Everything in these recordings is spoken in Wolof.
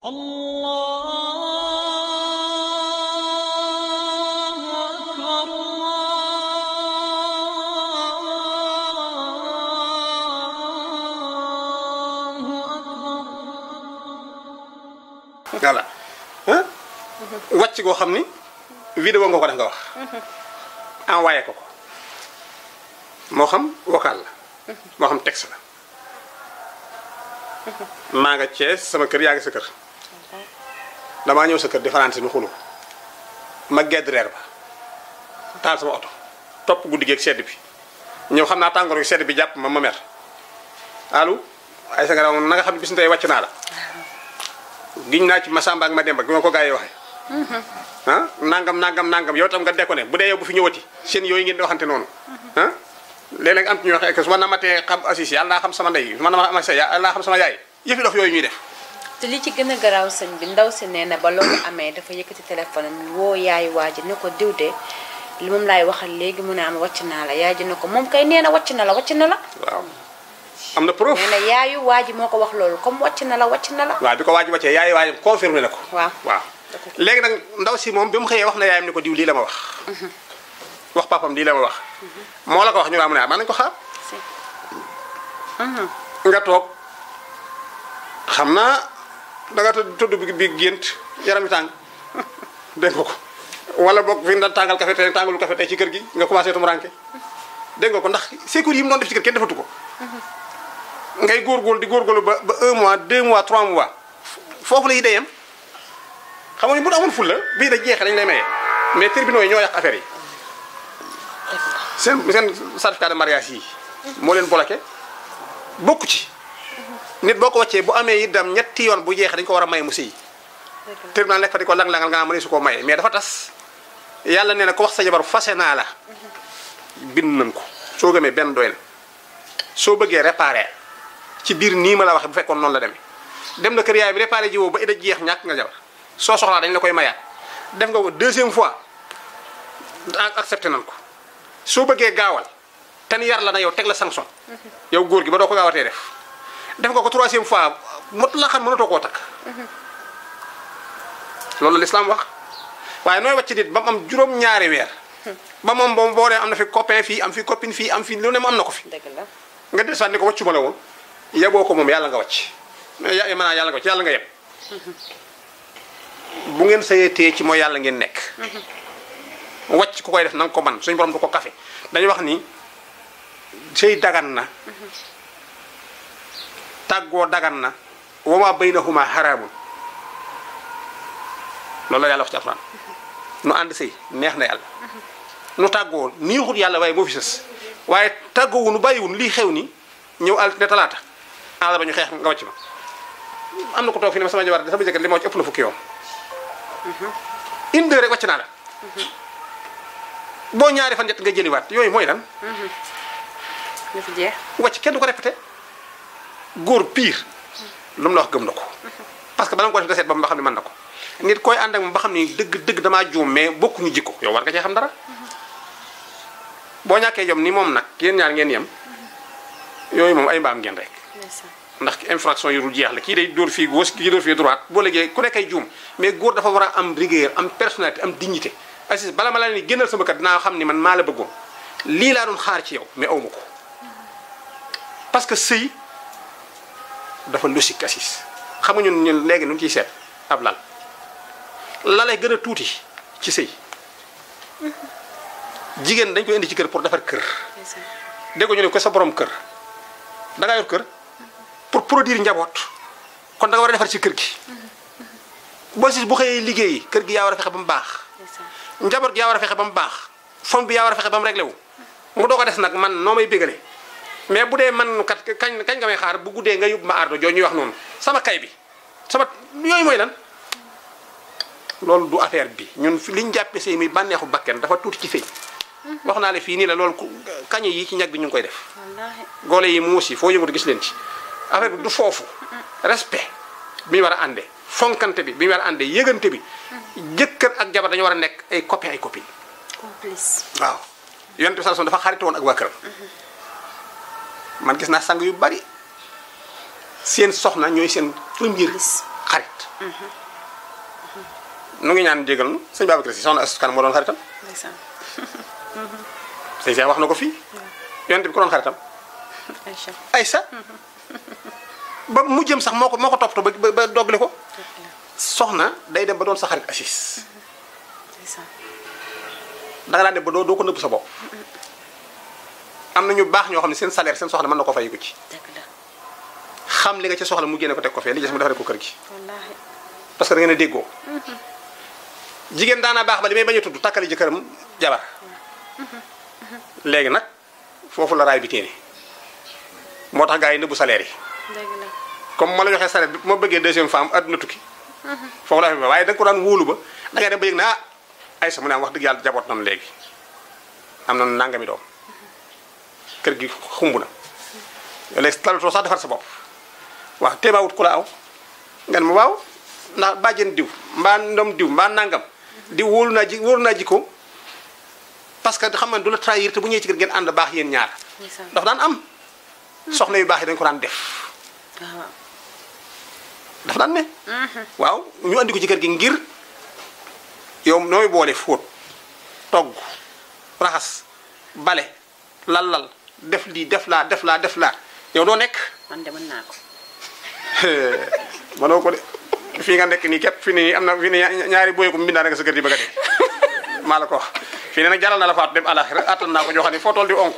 الله أكبر الله أكبر voilà ah wàcc goo xam ni vidéo nga ko def nga wax envoyé ko ko moo xam vocal la moo xam texte la maa nga Cees sama kër yaa ngi sa kër damaa ñëw sa kër di faransi nu xulu ma gedd reer ba taal sama oto topp guddi gi ak sedd bi ñëw xam naa tàngoor gi sedd bi jàpp ma ma mer allo ay sa nga na nga xam ne bis ni tey wàcc naa la giñ naa ci Masamba ak Mademba gi ma ko gaa yi waxee ah nangam nangam nangam yow tam nga dekko ne bu dee yow bu fi ñëwati seen yooyu ngeen di waxante noonu ah léeg-léeg am ci ñoo xam ne su ma namatee xam assis yàlla naa xam sama ndey su ma nama sa yàlla naa xam sama yaay yëfi dof yooyu ñuy def te li ci gën a garaaw sëñ bi ndaw si nee na ba loolu amee dafa yëkkati téléphone am woo yaay waa ji ne ko diw de li moom laay waxal léegi mu ne am wàcc naa la yaay ji ne ko moom kay nee na wàcc na la wàcc na la waaw am na preuve nee na yaayu waa ji moo ko wax loolu comme wàcc na la wàcc na la waaw bi ko waaj wàccee yaay waay confirmé na ko waaw waaw léegi nag ndaw si moom bi mu xëyee wax na yaayam ni ko diw lii la ma wax wax papam lii la ma wax moo la ko wax ñu naa mu ne ah man nañu ko xaar si nga toog xam naa danga tudd tudd bi bi gént yaram yi tàng dégg nga ko wala boog fi nga daan tàngal café tey tàngalu café tey ci kër gi nga commencé tumuranke dégg nga ko ndax sécurité yi mu doon def ci kër kenn defatu ko ngay góorgóorlu di góorgóorlu ba ba un mois deux mois trois mois foofu la yi deyam xam nga ni bu amoon ful la bii da jeexee dañ lay maye mais tribunaux yi ñoo yàq affaire yi seen seen certificat de mariage yi moo leen bloqué bokku ci nit boo ko wàccee bu amee itam ñetti yoon bu jeexee dañu ko war a may mu sëy tribunal nekk fa di ko lang-langal nga naa mëne su ko maye mais dafa tas yàlla nee na ko wax sa jabar fase naa la bind nañ ko soo gëmee benn doy na soo bëggee réparé ci biir nii ma la waxee bu fekkoon noonu la demee dem na kër yaay bi réparé ji woo ba ida jeex ñàkk nga jabar soo soxlaa dañ la koy mayaat def nga ko deuxième fois ak accepté nañ ko soo bëggee gaawal ten yar la na yow teg la sanction yow góor gi ba doo ko gaawatee def def nga ko troisième fois mot la xam mënatoo koo takk loolu l'islam wax waaye nooy wàcc nit ba mu am juróom-ñaari weer ba moom boo boo nee am na fi copain fii am fi copine fii am fi lu ne mu am na ko fi dëgg la nga des ni ko wàccuma la woon yeboo ko moom yàlla nga wàcc ya maanaam yàlla nga wàcc yàlla nga yeb bu ngeen sayee tee ci mooy yàlla ngeen nekk wàcc ku koy def na nga ko man suñu borom du ko kafe dañuy wax ni sëy dagan na tàggoo dagan na wama baynahuma haraamun loolu la yàlla wax ci alxuraan nu ànd sëy neex na yàlla nu tàggoo niixut yàlla waaye moo fi sës waaye tàggoowu nu bàyyiwun lii xew ni ñëw altine talaata àll ba ñu xeex nga wàcc ma am na ko toog fi ne ma sama jabar sama jëkkër li ma wàcc ëpp na fukki yoon une heure rek wàcc naa la boo ñaari fan ñett nga jëliwaat yooyu mooy lan nga fi jeex wàcc kenn du ko répété góor pire lu mu la wax gëm na ko parce que bala nga ko def nga seet ba mu ba xam ne mën na ko nit koy ànd ak moom ba xam ne dëgg dëgg damaa juum mais bokkuñu jikko yow war nga cee xam dara boo ñàkkee jom ni moom nag yéen ñaar ngeen yem yooyu moom ay mbaam ngeen rek ndeysaan ndax infraction yu dul jeex la kii day dóor fii gauche kii dóor fii droite boo léegi ku nekkay juum mais góor dafa war a am rigueur am personnalité am dignité Aziz bala ma la ni génnal sama kër dinaa xam ni man maa la bëggoon lii laa doon xaar ci yow mais awma ko parce que sëy dafa logique Aziz xam nga ñun ñun léegi nu ciy seet ab lal la lay gën a tuuti ci sëy jigéen dañ koy indi ci kër pour defar kër ndeysaan dégg ñu ne ko sa borom kër da ngaa yor kër pour produire njaboot kon da nga war a defar ci kër gi boo si bu xëyee liggéeyi kër gi yaa war a fexe ba mu baax ndeysaan njaboot gi yaa war a fexe ba mu baax fom bi yaa war a fexe ba mu réglé wu mu doo ko des nag man noo may bégale mais bu dee man kat kañ kañ nga may xaar bu guddee nga yóbbu ma ardo joo ñuy wax noonu sama kay bi sama yooyu mooy lan loolu du affaire bi ñun fi liñ jàppe sëy muy bànneexu bakken dafa tuuti ci sëy wax naa la fii nii la loolu ku- kañe yi ci ñag bi ñu ngi koy def wallaahi goole yi muus yi foo yëngatu gis leen ci affaire bi du foofu respect bi ñu war a àndee fonkante bi bi ñu war a àndee yëgante bi jëkkër ak jabar dañu war a nekk ay copain ay copine complice waaw yonent bi sallallahu alayhi wasallam dafa xarit woon ak waa këram man gis naa sang yu bari seen soxna ñooy seen première Complice. xarit nu ngi ñaan jégal nu sëñ Babacar Si soxna Astu Kan moo doon xaritam ndeysaan sëñ Cheikh wax na ko fii yonent bi ko doon xaritam Aïcha Aysa ba mu jëm sax moo ko moo ko toppatoo ba ba ba dogle ko soxna day dem ba doon sa xarit assis ndeysaan danga daan dem ba doo doo ko nëbb sa bopp am na ñu baax ñoo xam ne seen salaire seen soxna mën na ko fay ko ci dëgg la xam li nga ci soxla mu génne ko teg ko fee li des mu defaree ko kër gi wallaahi parce que da ngeen a déggoo jigéen daana baax ba li may bañ a tudd takkali jëkkëram jabar léegi nag foofu la raay bi téene moo tax gars yi nëbbu salaire yi dëgg la comme ma la joxee salaire bi bu ma bëggee deuxième femme adduna tukki foofu la fi ba waaye da nga ko daan wóolu ba da ngay dem ba yëg ne ah ay sa mu ne am wax dëgg yàlla jaboot nam léegi am na nangami doom kër gi xumb na léegi talatoo sax defar sa bopp waaw téemaa wut ku la aw nga ne ma waaw ndax bàjjen diw mbaa ndom diw mbaa nangam diw wóolu naa ji wóolu naa jikko parce que xam nga du la trahir te bu ñëwee ci kër ngeen ànd baax yéen ñaar ndeysaan dafa daan am soxna yu baax yi dañ ko daan def waaw waaw dafa daan ne waaw ñu andi ko ci kër gi ngir yow nooy boole fóot togg raxas bale lal-lal def lii def laa def laa def laa yow doo nekk man de mën naa ko mënoo ko de fii nga nekk nii képp fi nii am na fi nii ñaari boye ko mbindaa nga sa kër gi bëgg a dee maa la ko wax fii ne nag jaral na la faatu dem alaxira attan naa ko ñoo xam ne foo toll di onk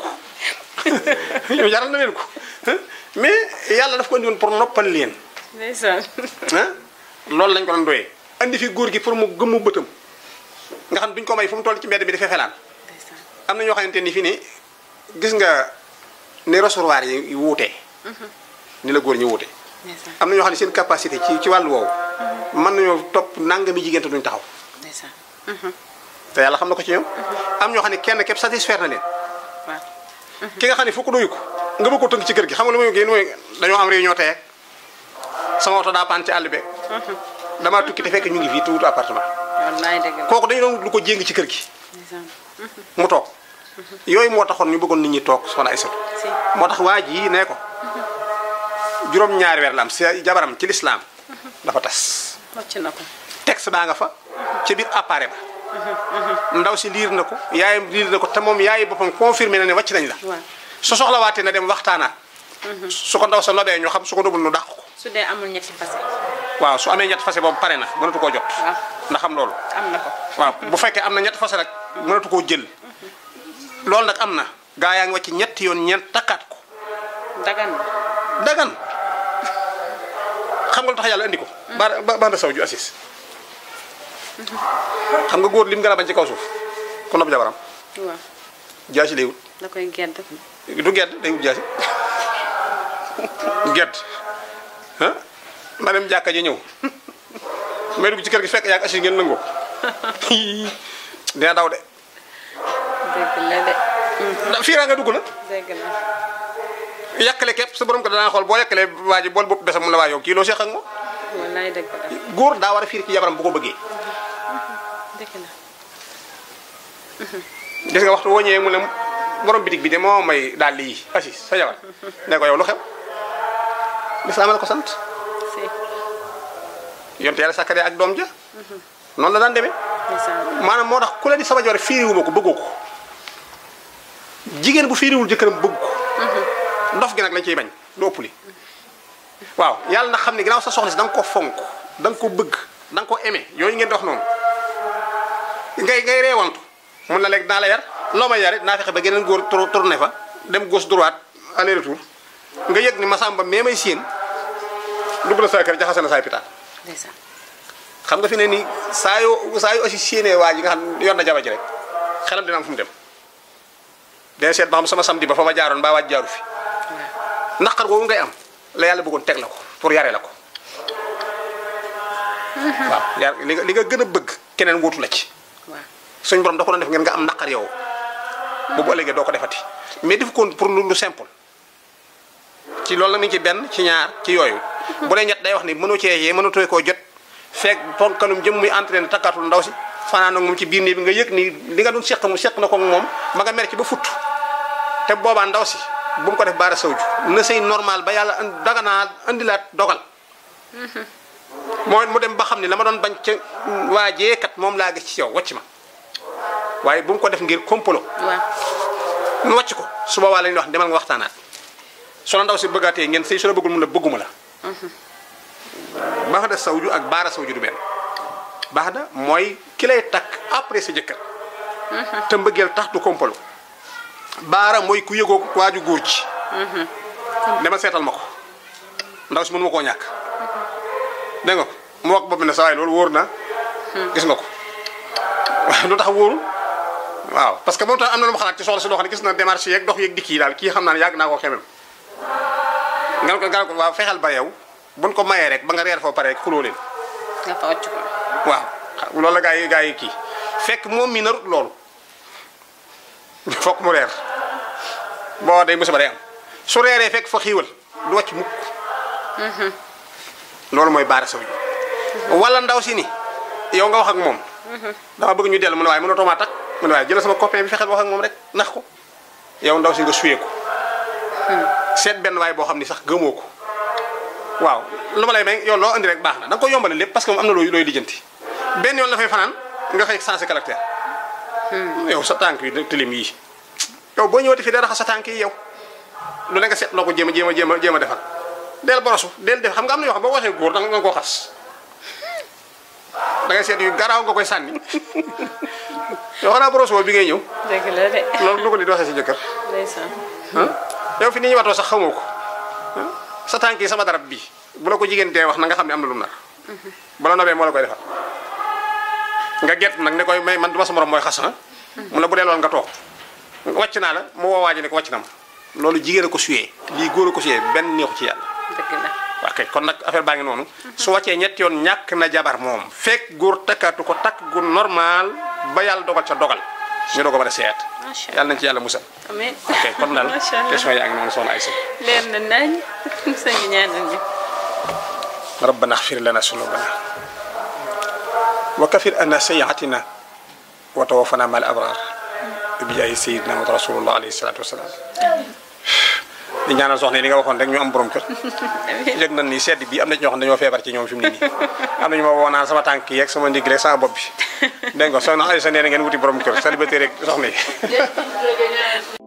ñu jaral na leen ko mais yàlla daf ko indi woon pour noppal leen ndeysaan ah loolu lañ ko doon doyee andi fi góor gi pour mu gëmmu bëtam nga xam duñ ko may fu mu toll ci mbedd bi dafay felaan ndeysaan am na ñoo xamante ni fii ni gis nga ni recevoir yi wuutee ni la góor ñi wuute ndeysaan am na ñoo xam ne seen capacité ci ci wàllu woowu mën nañoo topp nangami jigéen te duñ taxaw ndeysaan te yàlla xam na ko ci ñoom am ñoo xam ne kenn képp satisfaire na leen waaw ki nga xam ne fukk doyu ko nga bëgg ko tënk ci kër gi xam nga lu muy génn mooy dañoo am réunion tey ak sama oto daa paan ci àll beeg damaa tukki te fekk ñu ngi fii te wutu appartement wallaay dëgg la kooku dañu doon wut lu ko jéng ci kër gi ndeysaan mu toog yooyu moo taxoon ñu bëggoon nit ñi toog soxna Aysatu si moo tax waa ji nee ko juróom-ñaari weer la am si jabaram ci lislaam dafa tas wàcc na ko texte baa nga fa ca biir appareil ba ndaw si liir na ko yaayam liir na ko te moom yaay boppam confirmé na ne wàcc nañ la waaw su soxlawaatee na dem waxtaanaat su ko ndaw sa nobee ñu xam su ko nobul nu dàq ko su dee amul ñetti fase waaw su amee ñett fase boobu pare na mënatu koo jot waaw ndax xam loolu am na ko waaw bu fekkee am na ñett fase nag mënatu koo jël loolu nag am na gaa yaa ngi wàcc ñetti yoon ñeent takkaat ko dagan na dagan xam nga lu tax yàlla indi ko ba ba banda saw ju assis xam nga góor lim gën a bañ ci kaw suuf ku nopp jabaram waaw jaasi lay wut da koy gedd du gedd day wut jaasi gedd ah ma dem jàkka ji ñëw may dugg ci kër gi fekk yaa ngi assis ngeen nangoo dina daw de dëgg la de da fii raa nga dugg la dëgg la yàkkale képp sa borom ko danaa xool boo yàkkalee waa ji bool bopp besam mun la waa yow kii loo seex ak moom wallaay dëgg la góor daa war a fiir ci jabaram bu ko bëggee dëgg la gis nga waxtu woo ñëwee mu ne borom bitig bi de moo may daal lii assis sa jabar ne ko yow lu xew lislaam la ko sant si yonte yàlla sàkkare ak doom ja noonu la daan demee ndeysaan maanaam moo tax ku la di sama jabar fiiriwuma ko bëggoo ko jigéen bu fiiriwul jëkkëram bëgg ko ndof gi nag lañ ciy bañ lu ëpp li waaw yàlla na xam ne ginnaaw sa soxna si da nga ko fonk da nga ko bëgg da nga ko aimé yooyu ngeen di wax noonu ngay ngay reewantu mun na léegi naa la yar loo may yare naa fexe ba geneen góor tour- tourné fa dem gauche droite aller retour nga yëg ni masamba mais may séen dugg na sa kër jaxase na saay pitaan ndeysaan xam nga fi ne nii saa yoo saa yoo aussi séenee waa ji nga xam yor na jaba ji rek xelam dina am fu mu dem dina seet ba xam sama samedi ba fa ma jaaroon mbaa waaj jaaru fi naqar googu ngay am la yàlla bëggoon teg la ko pour yare la ko waaw yar li nga li nga gën a bëgg keneen wuutu la ci waaw suñ borom da ko doon def ngeen nga am naqar yow bu bu ëllëgee doo ko defati mais def ko pour lu lu simple ci loolu la mi ngi ci benn ci ñaar ci yooyu bu dee ñett day wax ni mënoo cee yee mënatoo koo jot fekk ponkanum jëm muy entraîné takkaatul ndaw si fanaan ak moom ci biir néeg bi nga yëg ni li nga doon seq mu seq na ko ak moom ma nga mer ci ba futt te boobaa ndaw si bu mu ko def baara sawju na sëy normal ba yàlla an- daganaa andilaat dogal moo mu dem ba xam ne la ma doon bañ ca waajee kat moom laa gis ci yow wàcc ma waaye bu mu ko def ngir complot waaw nu wàcc ko su boobaa la ñuy wax demal nga waxtaanaat su la ndaw si bëggaatee ngeen sëy su la bëggul mun la bëgguma la baax da sawju ak baara sawju du benn baax da mooy ki lay takk après sa jëkkër te mbëggeel tax du kompalo baara mooy ku yëgoo waaju góor ci dama seetal ma ko ndaw si mënu ma koo ñàkk dégg nga ko mu wax bopp ne sa waay loolu wóor na gis nga ko waaye lu tax wóorul waaw parce que moom tam am na lu ma xalaat ci soxla si loo xam ne gis na démarche yeeg dox yeeg dikk yi daal kii xam naa ne yàgg naa koo xemem nga ne ko nga ne ko waaw fexeel ba yow buñ ko mayee rek ba nga reer foo pare rek xuloo leen nga fa wàcc ko waaw loolu la gaa yi gaa yi kii fekk moom mi narut loolu fokk mu reer boo day musiba day am su reeree fekk fa xiiwal du wàcc mukk loolu mooy baara saw ji wala ndaw si ni yow nga wax ak moom dama bëgg ñu dellu mu ne waaye mënatoo maa takk mu ne waaye jëlal sama copain bi fexeel wax ak moom rek nax ko yow ndaw si nga suyee ko seet benn waay boo xam ni sax gëmoo ko waaw lu ma lay may yow loo andi rek baax na da nga ko yombale lépp parce que moom am na looy looy lijjanti benn yoon la fay fanaan nga xëy sensé caractère yow sa tànk yi tilim yii yow boo ñëwati fii day raxas sa tànk yi yow lu ne nga seet loo ko jéem a jéem a jéem a jéem a defal del borosu del def xam nga am na yoo xam boo waxee góor da nga koo xas da ngay seet yu garaaw nga koy sànni yow xanaa borosu woo bi ngay ñëw dëgg la de loolu lu ko nit waxee si jëkkër ndeysaan ah yow fi ni ñuy watoo sax xamoo ko ah sa tànk yi sama darab bii bu la ko jigéen dee wax na nga xam ne am na lu mu nar bala nobee moo la koy defal nga gett nag ne koy may man du ma sa morom mooy xas ah mu la bu dee loolu nga toog wàcc naa la mu woo waaji ne ko wàcc na ma loolu jigéen a ko suyee lii góor a ko suyee benn neexu ci yàlla dëgg la waa kay kon nag affaire baa ngi noonu su wàccee ñetti yoon ñàkk na jabar moom fekk góor takkaatu ko takk gu normal ba yàlla dogal ca dogal ñu doog a mën a seet Macha yàlla nañ ci yàlla musal amiin ok kon daal macha allah question yaa ngi noonu soxna Aïssa leer na nañ sëñ bi ñaanal ñu ربنا اغفر لنا ذنوبنا وكفر عنا سيئاتنا وتوفنا مع الابرار بجاه سيدنا محمد رسول الله عليه الصلاه والسلام di ñaanal soxna yi li nga waxoon rek ñu am borom kër yëg nañ ni sedd bi am na ci ñoo xam ne dañoo feebar ci ñoom fi mu ne nii am nañu ma woo naan sama tànk yeeg sama ndigg rek sama bopp bi dégg nga soxna Aysa nee na ngeen wuti borom kër célibataire rek soxna yi